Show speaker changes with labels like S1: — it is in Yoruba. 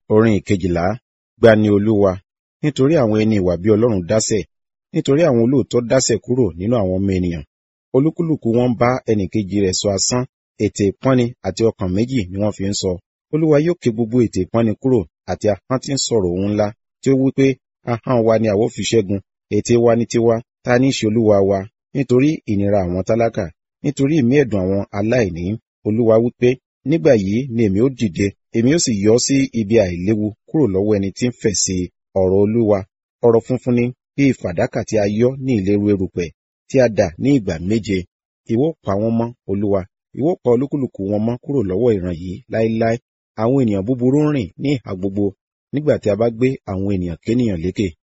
S1: orin ìkejìlá gbani olúwa nítorí àwọn ẹni ìwà bí ọlọ́run dásẹ̀ nítorí àwọn olóòótọ́ dásẹ̀ kúrò nínú àwọn ọmọ ènìyàn olúkúlùkù wọn bá ẹnìkejì rẹ̀ sọ asán ètè ìpọ́nni àti ọkàn méjì ni wọ́n fi ń sọ olúwa yóò ké gbogbo ètè ìpọ́nni kúrò àti ahọ́n tí ń sọ̀rọ̀ ohun ńlá tí ó wí pé ahọ́n wa ni àwọ̀ fi ṣẹ́gun ètè wa ni tiwa ta ní í ṣe olúwa wa nítorí ìnira àwọn tálákà nítorí ìmí ẹ̀dùn àwọn aláìní olúwa wí pé nígbà yìí ni èmi ó dìde èmi ó sì yọ sí ibi àìléwu kúrò lọ́wọ́ ẹni tí ń fẹ̀ sí ọ̀rọ̀ olúwa ọ̀rọ̀ funfun ni bí fàdákà tí a yọ́ ní ìléru erùpẹ̀ tí a dà ní ìgbà méje ìwọ pa wọ́n mọ́ olúwa ìwọ pa olúkúlùkù wọn mọ́ kúrò lọ́wọ́ ìran yìí láéláé àwọn ènìyàn búburú ń rìn ní ìhà gbogbo nígbà tí a bá gbé àwọn ènìyàn kéènìyàn lékè